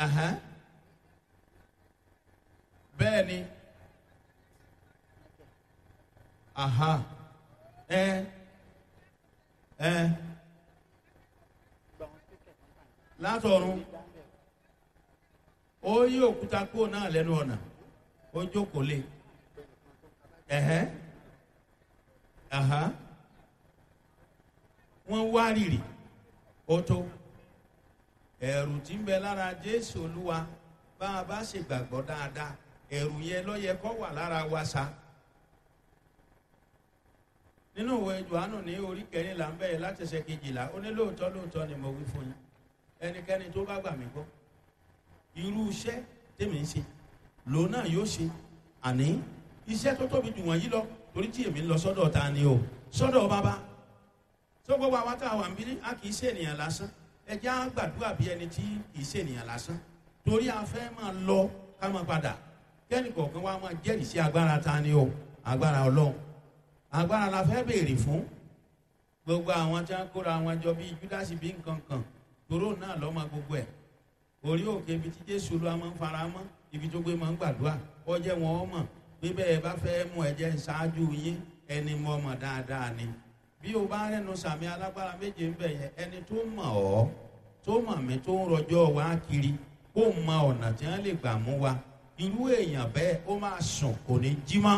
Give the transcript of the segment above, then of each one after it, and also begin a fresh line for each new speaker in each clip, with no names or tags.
Ahán. bẹ́ẹ̀ ni aha ẹ ẹ látọ̀run ó yí òkúta kúrò náà lẹ́nu ọ̀nà ó jókòó lé ẹ̀hẹ́ aha wọ́n wá rìrì ó tó ẹ̀rù tí ń bẹ lára jésù olúwa bá a bá ṣègbàgbọ́ dáadáa ẹ̀rù yẹn ló yẹ kó wà lára wa sa nínú ìwé johannu ní orí kẹrìnlá ń bẹ̀rẹ̀ láti ṣe kejìlá ó ní lóòótọ́ lóòótọ́ ni mo wí fún yín ẹnikẹ́ni tó bá gbà mí gbọ́ irú iṣẹ́ tèmi ń ṣe lòun náà yóò ṣe àní iṣẹ́ tó tóbi jù wọ̀nyí lọ torí tí èmi ń lọ sọ́dọ̀ ta ni o sọ́dọ̀ bàbá tó gbogbo àwọn tá a wà ń bí a kì í ṣe ènìyàn lásán ẹ jẹ́ á gbàdúrà bí ẹni tí kì í ṣe ènìyàn lásán torí a fẹ́ máa lọ ká máa padà kẹ́ni kọ̀ọ̀kan wa máa jẹ́rìí sí agbára ta ni o agbára ọlọ́run agbára la fẹ́ béèrè fún gbogbo àwọn tí wọn kóra wọn jọ bíi júdásì bíi nǹkan kan toró náà lọ́mọ gbogbo ẹ̀ orí òkè ibi tí jésù ló máa ń fara mọ́ ibi tó gbé máa ń gbàdúrà ọjẹ́ wọn ọmọ pé bẹ́ẹ̀ bá fẹ́ mú ẹ̀jẹ̀ ṣáájú yín ẹni mọ́ ọmọ dáadáa ni bí o bá rẹnu sàmì alágbára méje ń bẹ̀ yẹn ẹni tó mọ̀ ọ́ tó mọ̀ mí tó ń rọjọ́ wá kiri kó mọ ọ̀nà tí wọ́n lè gbà mú wa irú èèyàn bẹ́ẹ̀ ó máa sùn kò ní jí mọ́.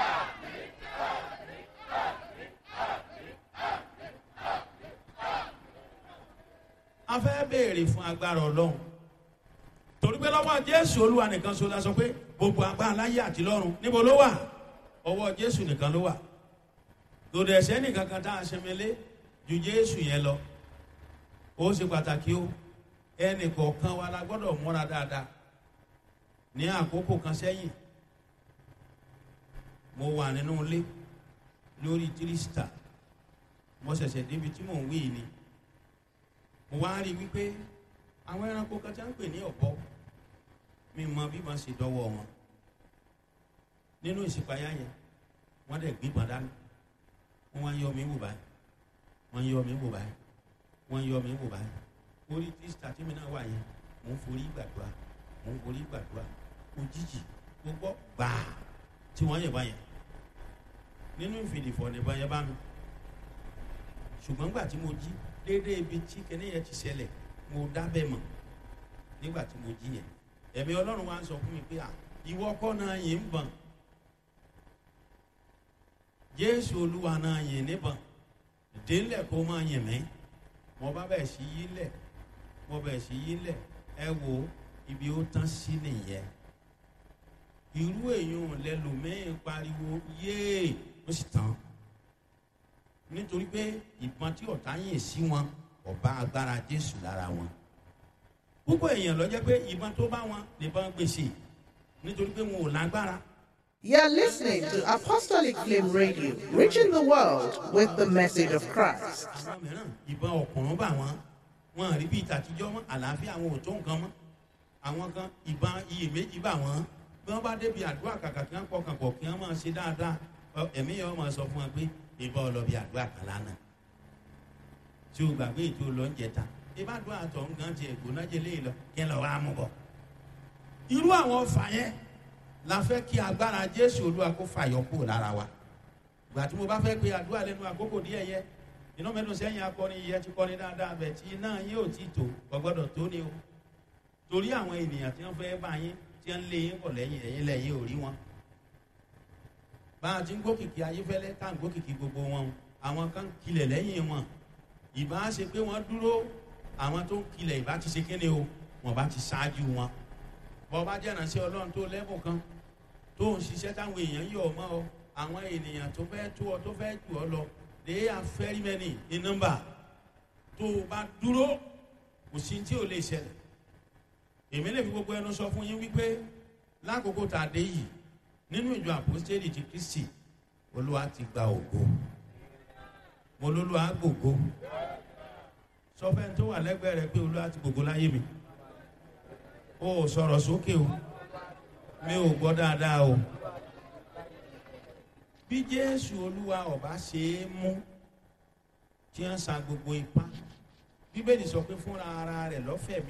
a fẹ́ béèrè fún agbára ọlọ́run torí pé lọ́wọ́ jésù olúwa nìkan so la sọ pé gbogbo agbára láyé àti lọ́run níbo ló wà ọwọ́ jésù nìkan ló wà lòdì ẹ̀sẹ̀ nìkan kan tá a ṣẹmẹlé ju jésù yẹn lọ ó ṣe pàtàkì o ẹnì kọ̀ọ̀kan wa la gbọ́dọ̀ múra dáadáa ní àkókò kan sẹ́yìn mo wà nínú ilé lórí tírísítà mo ṣẹ̀ṣẹ̀ débi tí mò ń wí ni mo wá rí i wípé àwọn ẹranko kan tí a ń pè ní ọ̀bọ mi mọ bí wọ́n ṣe dọ́wọ́ wọn nínú ìṣípayá yẹn wọ́n dẹ̀ gbígbọ́n dání wọ́n wá ń yọ mí wò báyìí wọ́n ń yọ mí wò báyìí wọ́n ń yọ mí wò báyìí orí tírísítà tí mi náà wà yẹn mò ń forí gbàdúrà mò ń forí gbàdúrà òjijì gbogbo gbàá tí wọ́n yẹ̀ báyẹn nínú ìfìdìfọ̀ nìbọn yẹn bá mi ṣùgbọ́n gbà tí mo jí déédéé ibi tí kẹ́ni yẹn ti ṣẹlẹ̀ mo dábẹ́ mọ̀ nígbà tí mo jí yẹn ẹ̀mí ọlọ́run wa ń sọ fún mi pé à ìwọ kọ́ náà yìí ń bọ̀n jésù olúwa náà yìí níbọ̀n délẹ̀ kó máa yìn mí mo bá bẹ̀ sí yí lẹ̀ mo bẹ̀ sí yí lẹ̀ ẹ wo ibi ó tán sí nìyẹn irú èèyàn lẹ́lòmíín pariwo yéè ó sì tán nítorí pé ìbọn tí ọ̀tá yìn sí wọn ọba agbára jésù lára wọn púpọ̀ èèyàn lọ jẹ́ pé ìbọn tó bá wọn nìbọn gbèsè nítorí pé wọn ò lágbára.
You're listening to Apostolic Flame Radio, reaching the world with the message of Christ.
àwọn mìíràn ìbọn ọ̀kùnrin bá wọn wọn rí bíi tàtijọ́ mọ́ àlàáfíà àwọn ò tó nǹkan mọ́ àwọn kan ìbọn iyèméjì bá wọn bí wọ́n bá débi àdúrà kàkà kí wọ́n pọkàn pọ̀ kí wọ́n máa ṣe dáadáa ẹ̀mí yẹn wọ́n máa sọ fún wọn pé ìbọn ọlọ́bì àdúrà kan lánàá tí o gbàgbé ètò lọ́njẹta ìbádùn àtọ̀ nǹkan ti ẹ̀gbọ́n náà jẹ́ léyìn lọ kí ẹ lọ wá mú bọ̀. irú àwọn ọfà yẹn la fẹ́ kí agbára jésù olúwa kó fàyọ kúrò lára wa. ìgbà tí mo bá fẹ́ pe àdúrà lẹ́nu àkókò díẹ̀ yẹ iná mẹ́nu sẹ́yìn akọni yẹ ti kọ́ni dáadáa bẹ̀ tí iná yín ò tí tó gbọ́dọ̀ tó ni o. torí àwọn ènìyàn tí wọ́n fẹ́ bá yín tí wọ́n lé yín pọ̀ lẹ́yìn ẹ̀yìn lẹ́yìn ò rí wọn. bá a ti ń gbókìkí ayéfẹ́lẹ́ tá à ń gbókìkí gbogbo wọn àwọn kan kilẹ̀ lẹ́yìn wọn ìbá ṣe pé wọ́n dúró àwọn tó ń kilẹ̀ ìbá ti ṣe kéde o wọ́n bá ti ṣáájú wọn. bọ́ bá jẹ́ ìrànṣẹ́ ọlọ́run tó lẹ́bùn kan tó ń ṣiṣẹ́ táwọn èèyàn yọ̀ ọ́ mọ́ ọ àwọn ènìyàn tó fẹ́ tó ọ tó fẹ́ jù ọ lọ they are very many in number tó o bá dúró kò sí tí ò lè ṣẹlẹ̀. èmi lè fi gbogbo ẹnu sọ fún yín wípé lákòókò tá a dé yìí nínú ìjọ àpòstélì ti kristi olúwa ti gba ògo mo lólu agbògo sọfẹ́ tó wà lẹ́gbẹ̀ẹ́ rẹ pé olúwa ti gbògo láyé mi o ò sọ̀rọ̀ sókè o mi ò gbọ́ dáadáa o bí jésù olúwa ọba ṣe é mú tí wọ́n sa gbogbo ipá bíbélì sọ pé fúnra ara rẹ̀ lọ́fẹ̀ẹ́ mi.